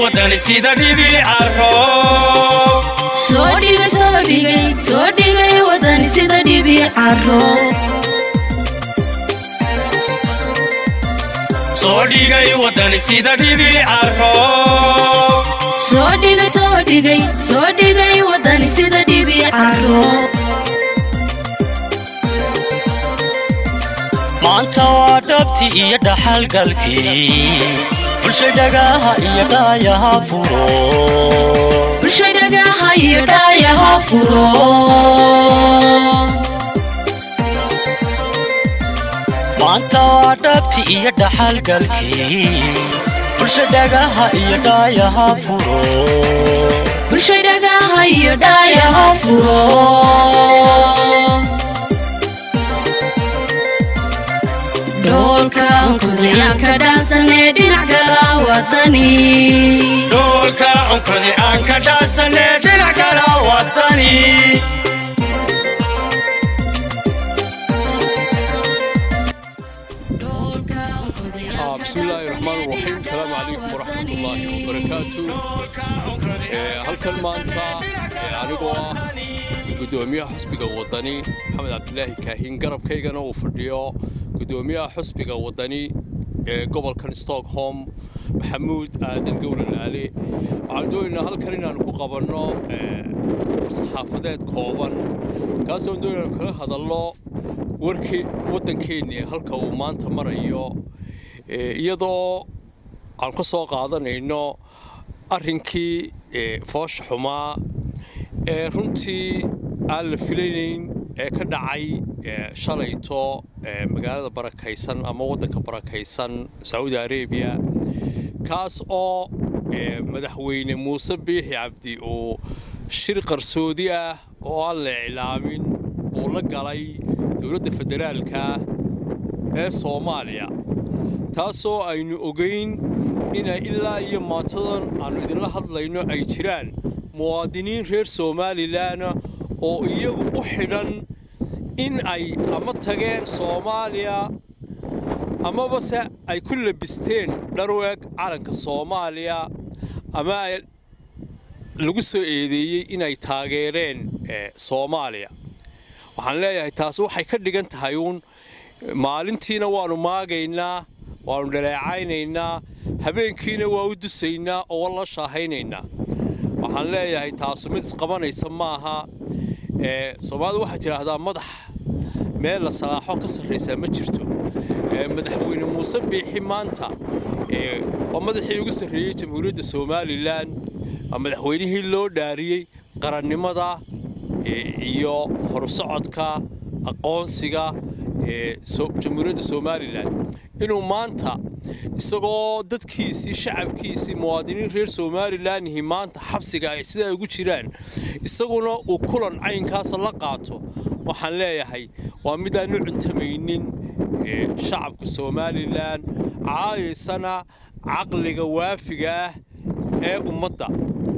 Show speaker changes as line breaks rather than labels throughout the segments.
wadani sida dhibi caro
soo dhigay soo dhigay soo dhigay wadani sida dhibi caro
soo dhigay wadani sida dhibi caro
soo dhigay soo dhigay soo dhigay wadani sida dhibi caro
maanta waa dhabti iyo dhaxalgalkii bulsha dhagaha iyo dhaayaha furo
bulsha dhagaha iyo dhaayaha furo
maanta waa dhabti iyo dhaxalgalkii bulsha dhagaha iyo dhaayaha furo
bulsha dhagaha iyo dhaayaha furo dhoolka kudayaan ka dhaansanee dhinac gala wadani
dhoolka onkodi aan ka dhaasane dhinac kala wadani
بسم الله الرحمن الرحيم السلام عليكم ورحمة الله وبركاته halkan maanta anigoo ah gudoomiyaha xusbiga wadani maxamed cabdilaahi kaahin garabkaygana uu fadhiyo gudoomiyaha xusbiga wadani ee gobolkan stockholm maxamuud aadan gowlalaale waxaan doonaynaa halkan inaanu ku qabanno saxaafadeed kooban kaasoo doonaanu kaga hadalno warkii waddankeenni halka uu maanta marayo iyadoo aan ka soo qaadanayno arrinkii foosha xumaa ee runtii aan la filaynayn ee ka dhacay shalayto magaalada barakaysan ama waddanka barakaysan sacuudi arabiya kaas oo madaxweyne muuse biixi cabdi uu shir qarsoodi ah oo aan la iclaamin uu la galay dowladda federaalka ee soomaaliya taasoo aynu ogayn inay ilaa iyo maantadan aannu idinla hadlayno ay jiraan muwaadiniin reer somalilanna oo iyagu u xidhan in ay ama tageen soomaaliya amaba se ay ku labisteen dharweeg calanka soomaaliya ama ay lagu soo eedeeyey inay taageereen soomaaliya waxaan leeyahay taasi waxay ka dhigan tahay uun maalintiina waannu maagaynaa waannu dhaleecaynaynaa habeenkiina waa u dusaynaa oo la shaahaynaynaa waxaan leeyahay taasu mid isqabanaysa maaha soomaalidu waxaad tidhaahdaa madax meel la salaaxo ka sarraysaa ma jirto madaxweyne muuse biixi maanta waa madaxii ugu sarreeyey jamhuuriyadda somalilan waa madaxweynihii loo dhaariyey qarannimada iyo horsocodka aqoonsiga jamhuuriyadda somalilan inuu maanta isagoo dadkiisii shacabkiisii muwaadiniin reer somalilanhi maanta xabsiga ay sidaa ugu jiraan isaguna uu kulan caynkaasa la qaato waxaan leeyahay waa midaanu cuntamaynin shacabka somalilan caayaysana caqliga waafiga ah ee ummadda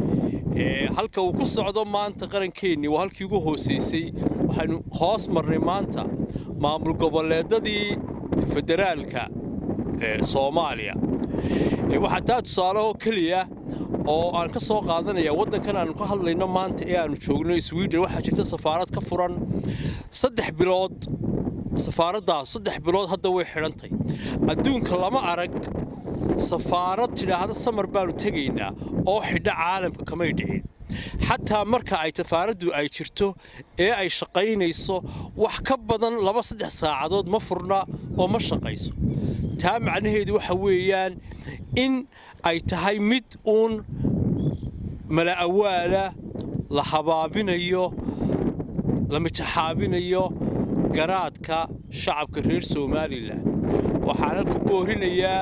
halka uu ku socdo maanta qarankeenni waa halkii ugu hoosaysay waxaynu hoos marnay maanta maamul goboleedadii federaalka soomaaliya waxaa taa tusaale oo keliya oo aan ka soo qaadanaya waddankan aanu ka hadlayno maanta ee aanu joogno sweden waxaa jirta safaarad ka furan saddex bilood safaaraddaas saddex bilood hadda way xidhantay adduunka lama arag safaarad tidhaahda samar baanu tegaynaa oo xidha caalamka kamay dhicin xataa marka ay safaaraddu ay jirto ee ay shaqaynayso wax ka badan laba saddex saacadood ma furna oo ma shaqayso taa macnaheedu waxa weeyaan in ay tahay mid uun mala awaala la habaabinayo la mijaxaabinayo garaadka shacabka reer somalilan waxaana ku boorinayaa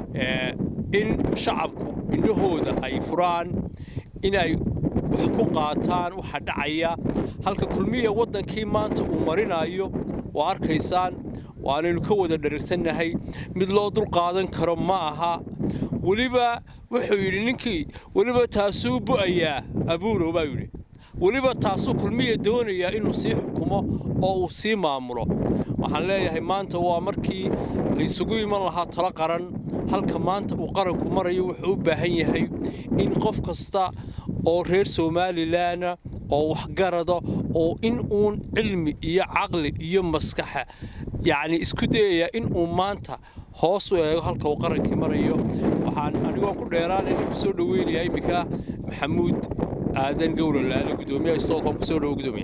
in shacabku indhahooda ay furaan inay wax ku qaataan waxa dhacaya halka kulmiya waddankii maanta uu marinayo waa arkaysaan waanaynu ka wada dharagsannahay mid loo dulqaadan karo ma aha weliba wuxuu yidhi ninkii weliba taasuu bu'ayaa abuurow baa yidhi weliba taasuu kulmiya doonayaa inuu sii xukumo oo uu sii maamulo waxaan leeyahay maanta waa markii laysugu iman lahaa talo qaran halka maanta uu qaranku marayo wuxuu u baahan yahay in qof kasta oo reer somalilanna oo waxgarada oo in uun cilmi iyo caqli iyo maskaxa yacni isku dayaya in uu maanta hoos u eego halka uu qarankii marayo waxaan anigoon ku dheeraanayna ku soo dhoweynayaa iminka maxamuud aadan gowlalaale gudoomiyaha stockholm ku soo dhowo gudoomiya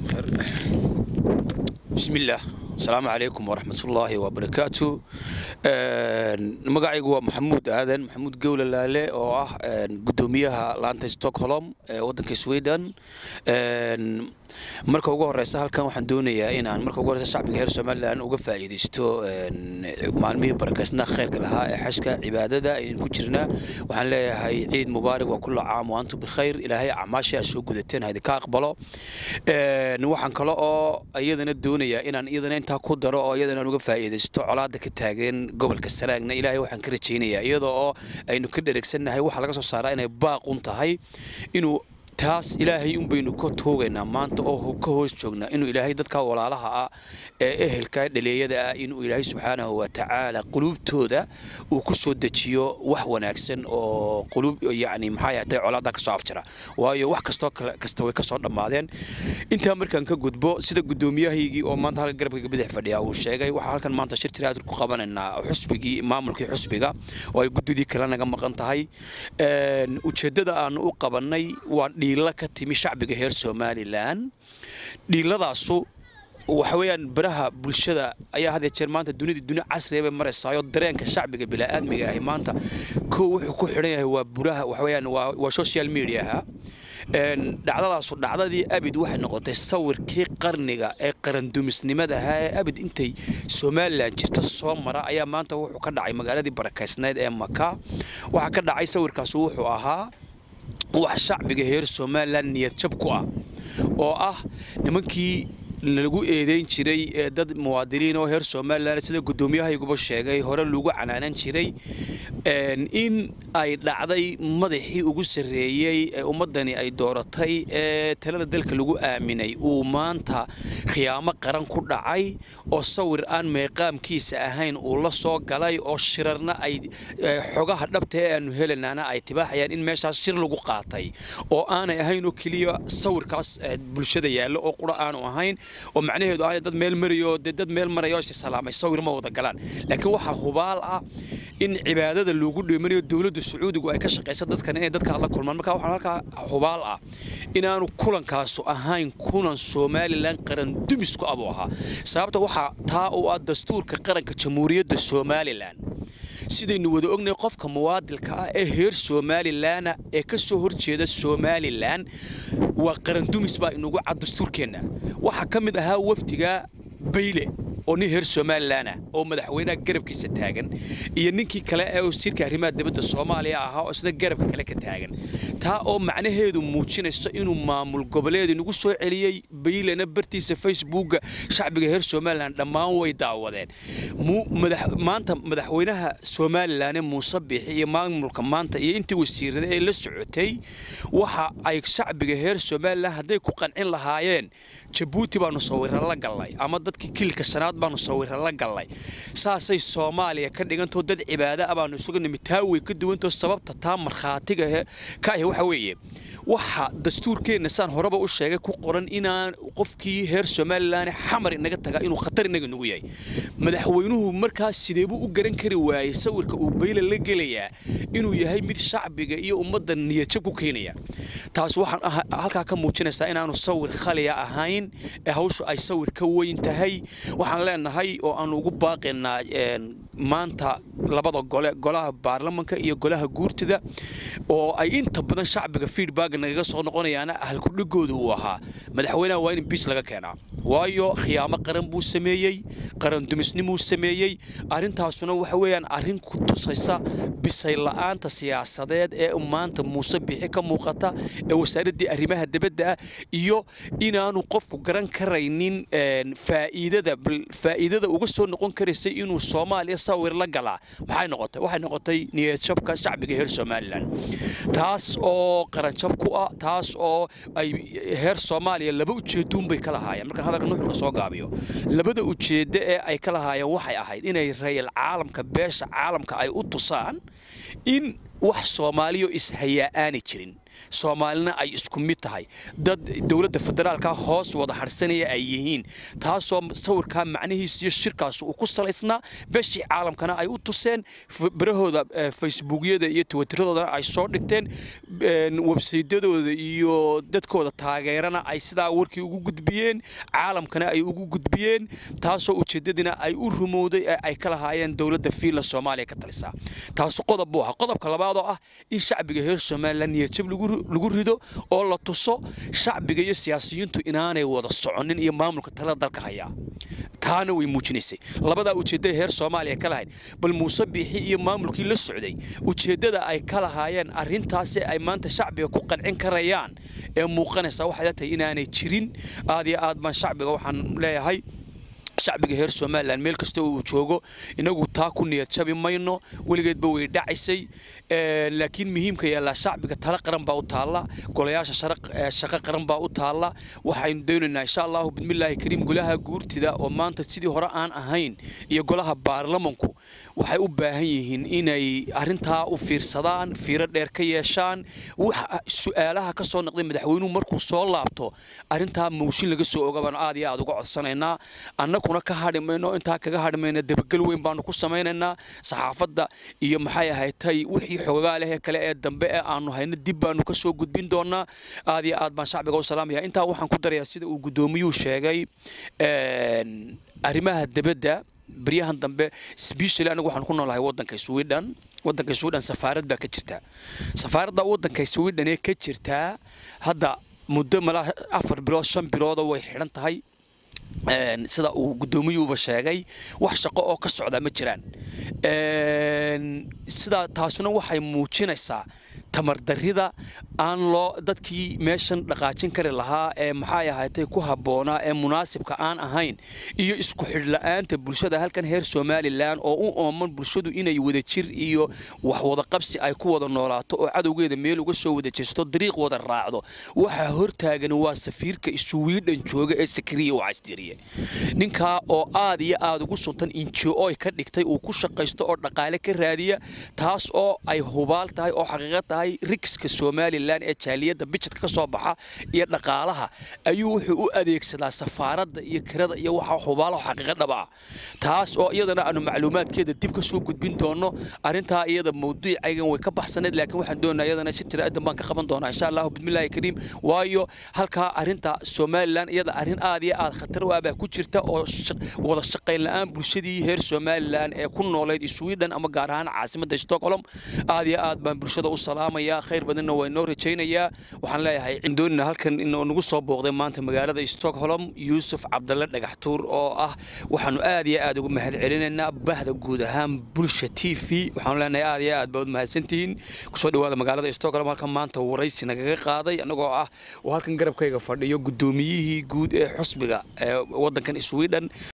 بسم الله السلام عليكم ورحمة الله وبركاته magacaygu waa maxamuud aadan maxamuud gowle laale oo ah gudoomiyaha laanta stockholm ee wadanka sweden marka ugu horeysa halkan waxaan doonayaa inaan marka ugu horeysa shacbiga reer somaliland uga faa'iidaysto maalmihii barakaysnaa khayrka lahaa ee xashka cibaadada ayaan ku jirnaa waxaan leeyahay ciid mubaarak waa kulla caam wa antum bikhayr ilaahay acmaasha aad soo gudateen ha idinka aqbalo waxaan kale oo iyadana doonayaa inaan iyadana intaa ku daro oo iyadana aan uga faa'iidaysto colaada ka taagan gobolka sanaagna ilaahay waxaan ka rajaynayaa iyadoo oo aynu ka dheregsannahay waxaa laga soo saaraa inay baaqun tahay inuu taas ilaahay un baynu ka toogaynaa maanta oo ka hoos joognaa inuu ilaahay dadka walaalaha ah ee ehelka dhaleeyada ah inuu ilaahay subxaanahu wa tacaala quluubtooda uu ku soo dejiyo wax wanaagsan oo quluub yacni maxaa yahatay colaadda ka soo afjira waayo wax kastoo kale kasta way ka soo dhammaadeen intaa markaan ka gudbo sida guddoomiyahaygii oo maanta halka garabka bidix fadhiya uu sheegay waxaa halkan maanta shir tiraad ku qabanaynaa xusbigii maamulkii xusbiga oo ay guddidii kale naga maqan tahay ujeeddada aanu u qabannay waa dhiilla ka timi shacbiga reer somalilan dhiilladaasu waxa weeyaan baraha bulshada ayaa had jeer maanta dunida duni casriya bay maraysaayo dareenka shacbiga bini'aadmiga ahi maanta kow wuxuu ku xidhan yahay waa buraha waxa weeyaan waa waa social mediaha dhacdadaasu dhacdadii abid waxay noqotay sawirkii qarniga ee qarandumisnimadaha ee abid intay somalilan jirta soo mara ayaa maanta wuxuu ka dhacay magaaladii barakaysnayd ee maka waxaa ka dhacay sawirkaas wuxuu ahaa wax shacbiga reer somalilan niyad jab ku ah oo ah nimankii lagu eedeyn jiray ee dad muwaadiniin oo reer somalilan sida guddoomiyahayguba sheegay hore lagu canaanan jiray in ay dhacday madaxii ugu sarreeyey ee ummaddani ay dooratay ee talada dalka lagu aaminay uu maanta khiyaamo qaran ku dhacay oo sawir aan meeqaamkiisa ahayn uu la soo galay oo shirarna ay xogaha dhabta ee aanu helanaana ay tibaaxayaan in meeshaas shir lagu qaatay oo aanay ahayn oo keliya sawirkaas bulshada yaallo oo qura aanu ahayn oo macnaheedu aanay dad meel marayo dee dad meel marayo is salaamay sawir ma wada galaan laakiin waxaa hubaal ah in cibaadada loogu dheemanayo dowladda sacuudigu ay ka shaqaysa dadkan inay dadka la kulmaan marka waxaa halkaa hubaal ah inaanu kulankaasu ahayn kulan somalilan qaran dumisku abuu ahaa sababta waxaa taa u ah dastuurka qaranka jamhuuriyadda somalilan sidaynu wada ognay qofka muwaadilka ah ee reer somalilanna ee ka soo horjeeda somalilan waa qarandumis baa inugu cad dastuurkeenna waxaa ka mid ahaa wafdiga bayle oo nin reer somalilan ah oo madaxweynaha garabkiisa taagan iyo ninkii kale ee wasiirka arrimaha dibadda soomaaliya ahaa oo isna garabka kale ka taagan taa oo macnaheedu muujinayso inuu maamul goboleed inagu soo celiyey baylena bartiisa facebooka shacbiga reer somalilan dhammaan way daawadeen maanta madaxweynaha somalilan muuse biixi iyo maamulka maanta iyo intii wasiirada ee la socotay waxa ay shacbiga reer somalilan hadday ku qancin lahaayeen jabuuti baanu sawira la gallay ama dadkii kilka shanaad baanu sawira la gallay saasay soomaaliya ka dhigantoo dad cibaado ah baanu isugu nimid taa way ka duwantoo sababta taa markhaatiga ka ahi waxa weeye waxa dastuurkeenna saan horeba u sheegay ku qoran inaan qofkii reer somalilan xamar inaga tagaa inuu khatar inaga nagu yahay madaxweynuhu markaas sideebuu u garan kari waayey sawirka uu bayle la gelayaa inuu yahay mid shacbiga iyo ummadda niyadjab ku keenaya taas waxaan halkaa ka muujinaysaa inaanu sawir khaliya ahayn ee hawshu ay sawir ka weyn tahay waxaan leenahay oo aan ugu baaqaynaa maanta labada gole golaha baarlamanka iyo golaha guurtida oo ay inta badan shacbiga feedback nagaga soo noqonayaana ahalkudhigooda uu ahaa madaxweynaha waa in biis laga keenaa waayo khiyaamo qaran buu sameeyey qaran dumisnimuu sameeyey arrintaasuna waxa weeyaan arrin ku tusaysa bisay la'aanta siyaasadeed ee maanta muuse bixi ka muuqata ee wasaaraddii arrimaha dibadda ah iyo inaanu qofku garan karaynin faa'iidada faa'iidada uga soo noqon karaysay inuu soomaaliya sawir la galaa maxay noqotay waxay noqotay niyadjabka shacbiga reer somalilan taas oo qaranjab ku ah taas oo ay reer soomaaliya laba ujeeduun bay ka lahaayeen marka marka nuxurka soo gaabiyo labada ujeeddo ee ay ka lahaayeen waxay ahayd inay rayal caalamka beesha caalamka ay u tusaan in wax soomaaliyo ishayaa aanay jirin soomaalina ay isku mid tahay dad dowladda federaalka hoos wada harsanaya ay yihiin taasoo sawirkaa macnihiis iyo shirkaas uu ku salaysnaa beeshii caalamkana ay u tuseen barahooda facebookyada iyo twitterradoodana ay soo dhigteen websaydyadooda iyo dadkooda taageerana ay sidaa warkii ugu gudbiyeen caalamkana ay ugu gudbiyeen taasoo ujeeddadina ay u rumowday ee ay ka lahaayeen dowladda fiinland soomaaliya ka talisaa taasu qodob buu ahaa qodobka labaad oo ah in shacbiga reer somalilan niyadjab lagu lagu rido oo la tuso shacbiga iyo siyaasiyiintu inaanay wada soconin iyo maamulka talada dalka hayaa taana way muujinaysay labadaa ujeeddada heer soomaaliya ka lahayd bal muuse biixi iyo maamulkii la socday ujeeddada ay ka lahaayeen arrintaasi ay maanta shacbiga ku qancin karayaan ee muuqanaysa waxay la tahay inaanay jirin aad iyo aad baan shacbiga waxaan leeyahay shacbiga reer somalilan meel kasta uu joogo inagu taa ku niyad jabi mayno weligeedba way dhacaysay laakiin muhiimka yaallaa shacbiga tala qaran baa u taalla golayaasha shaqo qaran baa u taalla waxaynu doonaynaa insha allahu bismillaahi kariim golaha guurtida oo maanta sidii hore aan ahayn iyo golaha baarlamanku waxay u baahan yihiin inay arrintaa u fiirsadaan fiiro dheer ka yeeshaan su-aalaha ka soo noqday madaxweynuhu markuu soo laabto arrintaa mooshin laga soo oga baanu aad iyo aad uga codsanaynaa annaguna ka hadhi mayno intaa kaga hadhi mayna dabagal weyn baanu ku samaynaynaa saxaafadda iyo maxay ahaydtay wixii xogaa leh kale ee dambe ee aanu hayno dib baanu ka soo gudbin doonaa aad iyo aad baan shacbiga u salaamaya intaa waxaan ku darayaa sida uu guddoomiyuhu sheegay arrimaha debadda baryahan dambe sbeshally anigu waxaan ku noolahay waddanka sweden waddanka sweden safaarad baa ka jirta safaaradda waddanka sweden ee ka jirtaa hadda muddo malaa afar bilood shan bilooda way xidhan tahay sida uu guddoomiyuuba sheegay wax shaqo oo ka socda ma jiraan sidaa taasuna waxay muujinaysaa tamardarrida aan loo dadkii meeshan dhaqaajin kari lahaa ee maxay ahaatay ku habboonaa ee munaasibka aan ahayn iyo isku xidhla'aanta bulshada halkan heer somalilan oo u ooman bulshadu inay wada jir iyo wax wada qabsi ay ku wada noolaato oo cadowgeeda meel uga soo wada jeesto dariiq wada raacdo waxaa hortaagan waa safiirka iswiidhan jooga ee sakriya wacastiriye ninkaa oo aad iyo aad ugu suntan injo-oy ka dhigtay uu ku shaqaysto oo dhaqaale ka raadiya taas oo ay hubaal tahay oo xaqiiqo tahay rigska somalilan ee jaaliyadda bijadka ka soo baxa iyo dhaqaalaha ayuu wuxuu u adeegsadaa safaaradda iyo kirada iyo waxa hubaalaho xaqiiqo dhaba ah taas oo iyadana aanu macluumaadkeeda dib ka soo gudbin doono arrintaa iyada mawduucaygan way ka baxsaneed laakiin waxaan doonaa iyadana si tiraadan baan ka qaban doonaa insha allahu bismillaahi kariim waayo halkaa arrinta somalilan iyada arrin aad iyo aad khatar u ah baa ku jirta oo wada shaqayn la-aan bulshadii heer somalilan ee ku noolayd sweden ama gaar ahaan caasimadda stockholm aad iyo aad baan bulshada u salaamayaa khayr badanna waa inoo rajaynayaa waxaan leeyahay doonina halkan inuu nagu soo booqday maanta magaalada stockholm yuusuf cabdalle dhagaxtuur oo ah waxaanu aad iyo aad ugu mahad celinaynaa bahda guud ahaan bulsha t v waxaanu leenahay aad iyo aad baad mahadsantihiin kusoo dhawaada magaalada stockholm halkan maanta waraysi nagaga qaaday annagoo ah oo halkan garabkayga fadhiyo guddoomiyihii guud ee xusbiga ee waddankan sweden